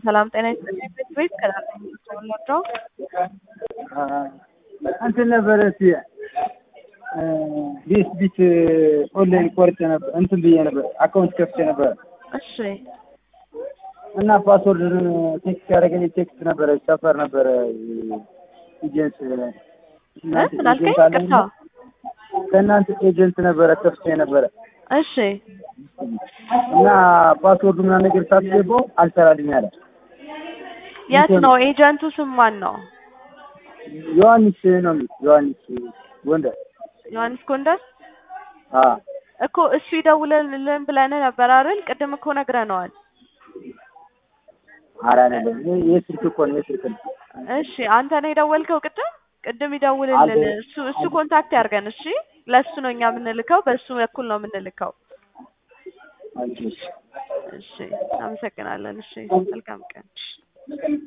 ሰላም ጤና ይስጥልኝ። ቤት ቤት ከላከኝ ወለድረው እንትን ነበረ እስኪ ቤት ቤት ኦንላይን ቆርጬ ነበር እንትን ብዬ ነበር አካውንት ከፍቼ ነበር እሺ እና ፓስወርድ ቴክስት ያደረገኝ ቴክስት ነበረ ሰፈር ነበረ ኤጀንት ስላልከኝ ቅርታ ከእናንተ ኤጀንት ነበረ ከፍቼ ነበረ እሺ እና ፓስወርዱ ምናምን ነገር ሳትገባው አልሰራልኝ አለ። የት ነው ኤጀንቱ? ስም ማን ነው? ዮሐንስ ነው የሚል ዮሐንስ ጎንደር። ዮሐንስ ጎንደር አ እኮ እሱ ይደውልልን ብለን ነበር አይደል? ቅድም እኮ ነግረነዋል። ኧረ አይደለም የስልክ እኮ ነው የስልክ ነው። እሺ አንተ ነው የደወልከው ቅድም? ቅድም ይደውልልን አልደ- እሱ እሱ ኮንታክት ያርገን። እሺ ለእሱ ነው እኛ የምንልከው፣ በእሱ በኩል ነው የምንልከው። አንቺ እሺ አመሰግናለን። እሺ መልካም ቀን።